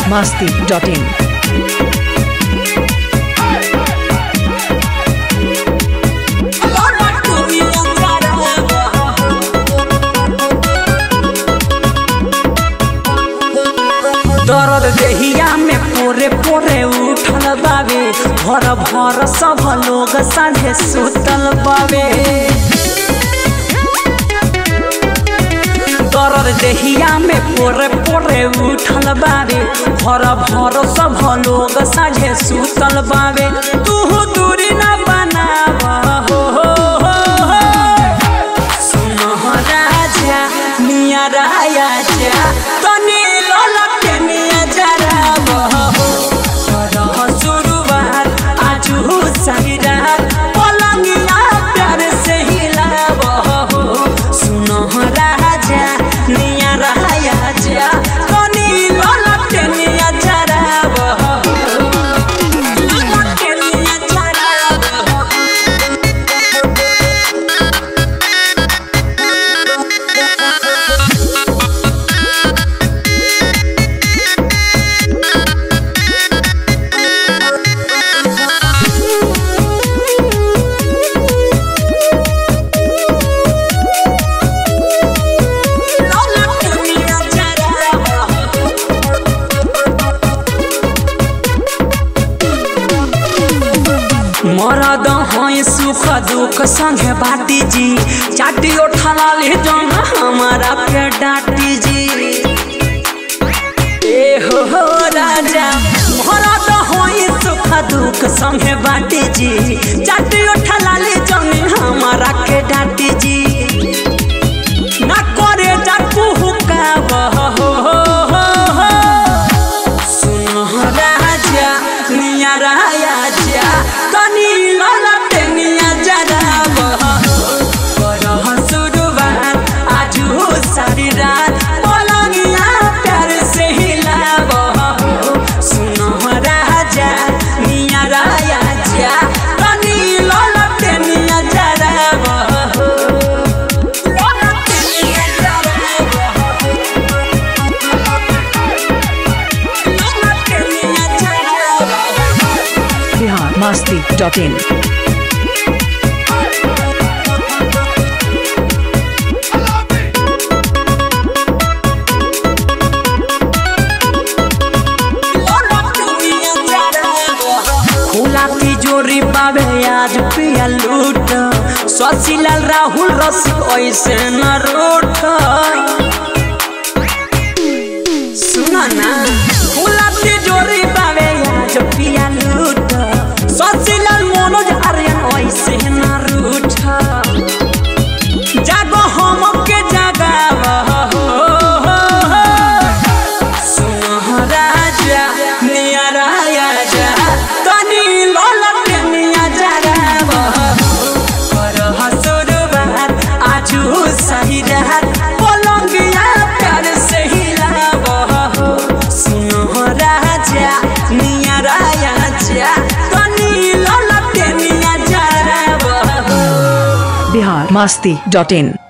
masti.in. दर्द देहिया में पोरे पोरे उठल बावे भर भर सब लोग साढ़े सुतल बावे दर्द देहिया में पोरे पोरे उठल बावे भर भर सब लोग साझे सुतल बावे तू दूरी न बनाव हो, हो, हो, हो। सुनो राजा मिया राया जा तनी ललके मिया जरा बहो करह शुरुआत आजू सही रात पलंगिया प्यार से हिलाव हो सुनो राजा मिया राया जा तनी ललके मिया जरा बहो ललके मिया जरा बहो ललके मिया जरा बहो मरद हैं सुख दुख संगे बाटी जी चाटी उठला ले जन हमारा पे डाटी जी ए हो हो राजा मरद हैं सुख दुख संगे बाटी जी चाटी उठला ले जन हमारा के डाटी जी ना करे जाकू हुका हो हो हो हो सुनो राजा मिया राया जा तनी ललटे मिया जरा बहो करह शुरुआत आजू सारी रात पलंगिया प्यार से हिलाव सुनो राजा मिया राया जा तनी ललटे मिया जरा बहो ललटे मिया जरा बहो ललटे मिया जरा बहो Bihar masti.in. खुला तिजोरी बाबे आज पिया लूट शशिलाल राहुल रसिक ऐसे न रूठ सुन ना खुला तिजोरी बाबे आज पिया लूट शशिलाल मनोज आर्यन ऐसे न रूठ जागो हम के जगाव हो, हो, हो। सुनो राजा मिया राया जा तनी ललके मिया जगाव करह शुरुआत आजू सही रात पलंगिया प्यार से हिलाव सुनो राजा मिया राया जा तनी ललके मिया जगाव Bihar masti.in.